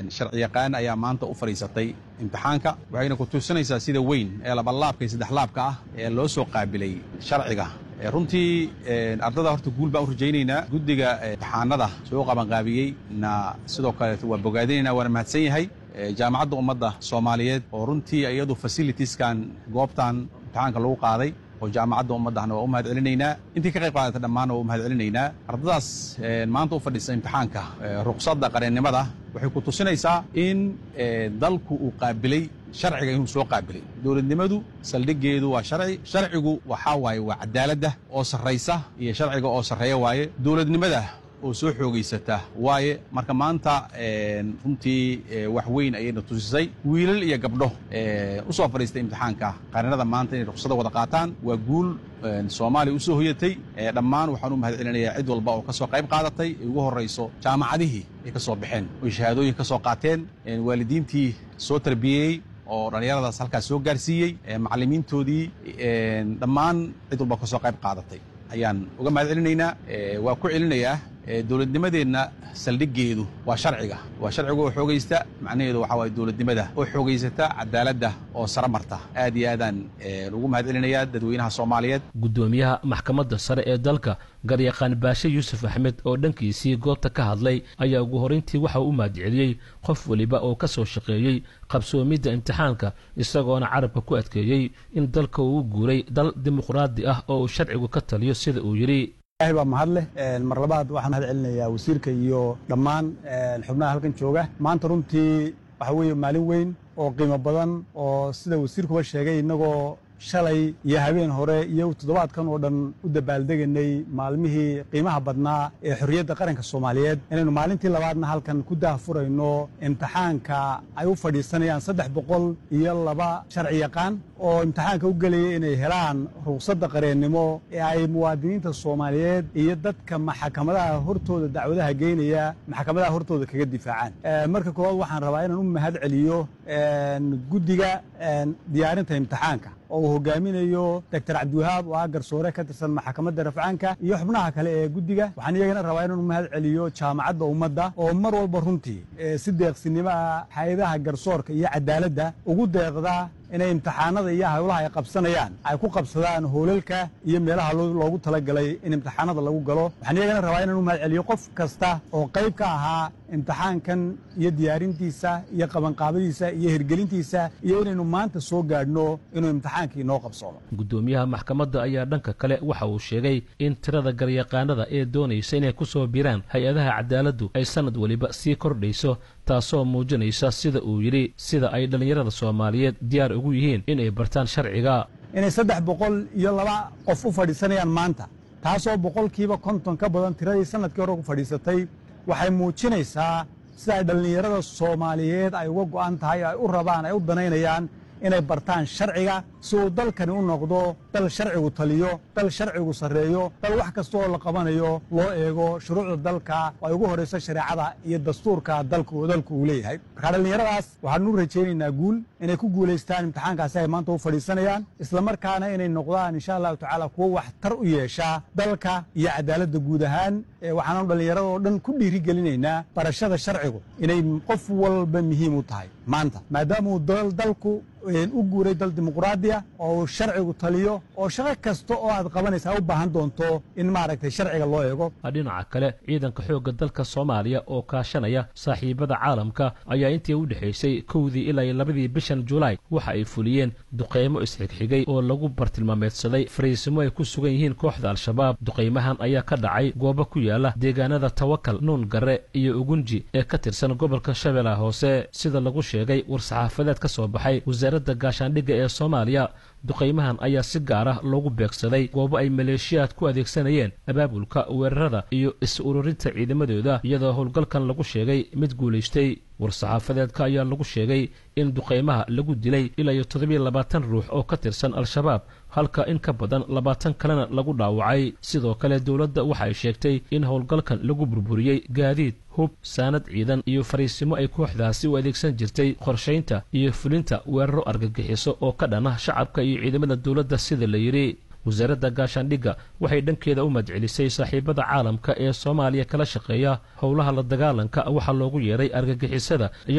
sharci yaqaan ayaa maanta u fadhiisatay imtixaanka waxayna ku tusinaysaa sida weyn ee labalaabka iyo saddexlaabka ah ee loo soo qaabilay sharciga runtii ardada horta guul baan u rajaynaynaa guddiga imtixaanada soo qabanqaabiyey na sidoo kaleeto waa bogaadinaynaa waana mahadsan yahay jaamacadda ummadda soomaaliyeed oo runtii iyadu fasilitieskan goobtan imtixaanka lagu qaaday oo jaamacadda ummaddahna waa u mahad celinaynaa intii ka qayb qaadata dhammaanna waa u mahad celinaynaa ardadaas maanta u fadhiisa imtixaanka ruqsadda qareennimada waxay ku tusinaysaa in dalku uu qaabilay sharciga inuu soo qaabilay dowladnimadu saldhiggeedu waa sharci sharcigu waxaa waaye waa cadaaladda oo sarraysa iyo sharciga oo sarreeya waaye dowladnimada oo soo xoogaysata waaye marka maanta runtii wax weyn ayayna tusisay wiilal iyo gabdho u soo fadhiistay imtixaanka qarinada maanta inay ruqsada wada qaataan waa guul soomaaliya u soo hoyatay dhammaan waxaan u mahad celinayaa cid walba oo ka soo qayb qaadatay ay ugu horrayso jaamacadihii ay ka soo baxeen oy shahaadooyin ka soo qaateen waalidiintii soo tarbiyeeyey oo dhallinyaradaas halkaas soo gaarsiiyey macallimiintoodii dhammaan cid walba ka soo qayb qaadatay ayaan uga mahad celinaynaa waa ku celinayaa dowladnimadeenna saldhiggeedu waa sharciga waa sharciga oo xoogaysta macnaheedu waxaa waye dowladnimada oo xoogaysata cadaaladda oo sara marta aad iyo aadaan ugu mahad celinayaa dadweynaha soomaaliyeed guddoomiyaha maxkamadda sare ee dalka garyaqaan baashe yuusuf axmed oo dhankiisii goobta ka hadlay ayaa ugu horrayntii waxa uu u mahadceliyey qof weliba oo ka soo shaqeeyey qabsoomidda imtixaanka isagoona carabka ku adkeeyey in dalka uu u guuray dal dimuqraadi ah oo uu sharcigu ka taliyo sida uu yidhi ilahay baa mahad leh mar labaad waxaan mahad celinayaa wasiirka iyo dhammaan xubnaha halkan jooga maanta runtii waxa weeye maalin weyn oo qiimo badan oo sida wasiirkuba sheegay innagoo shalay iyo habeen hore iyo toddobaadkan oo dhan u dabaaldeganay maalmihii qiimaha badnaa ee xorriyadda qaranka soomaaliyeed inaynu maalintii labaadna halkan ku daahfurayno imtixaanka ay u fadhiisanayaan saddex boqol iyo laba sharci yaqaan oo imtixaanka u gelaya inay helaan ruqsadda qareennimo ee ay muwaadiniinta soomaaliyeed iyo dadka maxkamadaha hortooda dacwadaha geynaya maxkamadaha hortooda kaga difaacaan marka koowaad waxaan rabaa inaan u mahad celiyo guddiga diyaarinta imtixaanka oo uu hogaaminayo doctor cabdiwahaab oo ah garsoore ka tirsan maxkamadda rafcaanka iyo xubnaha kale ee guddiga waxaan iyagana rabaa inaan u mahad celiyo jaamacadda ummadda oo mar walba runtii si deeqsinimo ah hay-adaha garsoorka iyo cadaaladda ugu deeqda inay imtixaanada iyo hawlaha ay qabsanayaan ay ku qabsadaan hoolalka iyo meelaha loogu talagalay in imtixaanada lagu galo waxaan iyagana rabaa inaan u mahad celiyo qof kasta oo qayb ka ahaa imtixaankan iyo diyaarintiisa iyo qabanqaabadiisa iyo hirgelintiisa iyo inaynu maanta soo gaadhno inuu imtixaankii noo qabsoono guddoomiyaha maxkamadda ayaa dhanka kale waxa uu sheegay in tirada garyaqaanada ee doonaysa inay ku soo biraan hay-adaha cadaaladdu ay sannad weliba sii kordhayso taasoo muujinaysa sida uu yidhi sida ay dhallinyarada soomaaliyeed diyaar ugu yihiin inay bartaan sharciga inay saddex boqol iyo laba qof u fadhiisanayaan maanta taasoo boqolkiiba konton ka badan tiradii sannadkii hore ku fadhiisatay waxay muujinaysaa sida ay dhallinyarada soomaaliyeed ay uga go'an tahay ay u rabaan ay u danaynayaan inay bartaan sharciga si uu dalkani u noqdo dal sharcigu taliyo dal sharcigu sarreeyo dal wax kasta oo la qabanayo loo eego shuruucda dalka oo ay ugu horrayso shareecada iyo dastuurka dalku dalku uu leeyahay markaa dhallinyaradaas waxaanu u rajaynaynaa guul inay ku guulaystaan imtixaankaasi ay maanta u fadhiisanayaan islamarkaana inay noqdaan insha allahu tacaala kuwo waxtar u yeeshaa dalka iyo cadaaladda guud ahaan waxaanu dhallinyarada oo dhan ku dhiirigelinaynaa barashada sharcigu inay qof walba muhiim u tahay maanta maadaamauu dalku u guuray dal dimuqraadiya oo uu sharcigu taliyo oo shaqo kasta oo aad qabanaysa u baahan doonto in maaragtay sharciga loo eego dhinaca kale ciidanka xoogga dalka soomaaliya oo kaashanaya saaxiibada caalamka ayaa intii u dhexaysay kowdii ilaa labadii bishan julaay waxa ay fuliyeen duqaymo isxigxigay oo lagu bartilmaameedsaday fariisimo ay ku sugan yihiin kooxda al-shabaab duqaymahan ayaa ka dhacay goobo ku yaala deegaanada tawakal nuun gare iyo ugunji ee ka tirsan gobolka shabeellaha hoose sida lagu sheegay war-saxaafadeed ka soo baxay wasaaradda gaashaandhigga ee soomaaliya duqaymahan ayaa si gaar ah loogu beegsaday goobo ay maleeshiyaad ku adeegsanayeen abaabulka weerarada iyo is-ururinta ciidamadooda iyadoo howlgalkan lagu sheegay mid guulaystay war-saxaafadeedka ayaa lagu sheegay in duqaymaha lagu dilay ilaa iyo toddobiyo labaatan ruux oo ka tirsan al-shabaab halka in ka badan labaatan kalena lagu dhaawacay sidoo kale dowladda waxa ay sheegtay in howlgalkan lagu burburiyey gaadiid hub saanad ciidan iyo fariisimo ay kooxdaasi u adeegsan jirtay qorshaynta iyo fulinta weeraro argagixiso oo ka dhana shacabka iyo ciidamada dowladda sida la yidhi wasaaradda gaashaandhigga waxay dhankeeda u madcelisay saaxiibada caalamka ee soomaaliya kala shaqeeya howlaha la dagaalanka waxaa loogu yeedhay argagixisada